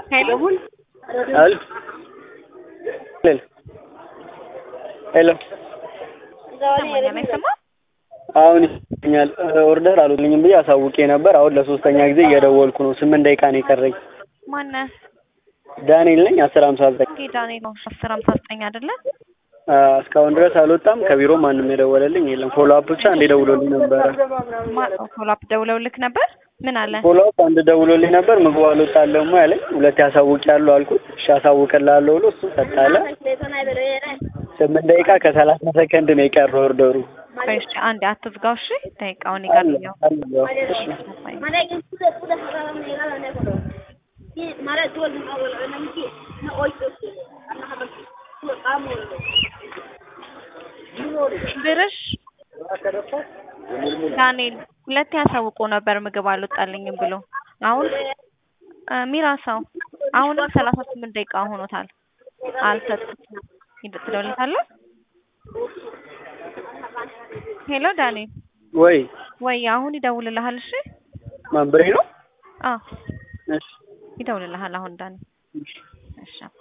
ሄሎ ሄሎ ሄሎ ሰማኛል አይሰማም? አሁን ይሰኛል። ኦርደር አሉልኝም ብዬ አሳውቄ ነበር። አሁን ለሶስተኛ ጊዜ እየደወልኩ ነው። ስምንት ደቂቃ ነው የቀረኝ። ማነህ? ዳንኤል ነኝ። አስር ሀምሳ ዘጠኝ ኦኬ ዳንኤል ነው። አስር ሀምሳ ዘጠኝ አይደለ? እስካሁን ድረስ አልወጣም። ከቢሮ ማንም የደወለልኝ የለም። ፎሎ አፕ ብቻ አንድ ደውሎልኝ ነበረ። ፎሎ አፕ ደውለውልክ ነበር? ምን አለ? ፎሎ አፕ አንድ ደውሎልኝ ነበር። ምግቡ አልወጣለሁም ያለኝ። ሁለት ያሳውቂያለሁ አልኩት። እሺ አሳውቅልሃለሁ ብሎ እሱ ሰጣለ። ስምንት ደቂቃ ከሰላሳ ሰከንድ ነው የቀረው ኦርደሩ። እሺ አንዴ አትዝጋው። እሺ ደቂቃውን ይጋርኛው። ብርሽ ዳንኤል ሁለት ያሳውቆ ነበር ምግብ አልወጣልኝም ብሎ አሁን ሚራሳው አሁንም ሰላሳ ስምንት ደቂቃ ሆኖታል። አልሰጡትም። ትደውልለታለህ? ሄሎ ዳንኤል ወይ ወይ አሁን ይደውልልሃል። እሺ ማን ብሬ ነው? አዎ እሺ ይደውልልሃል አሁን ዳንኤል። እሺ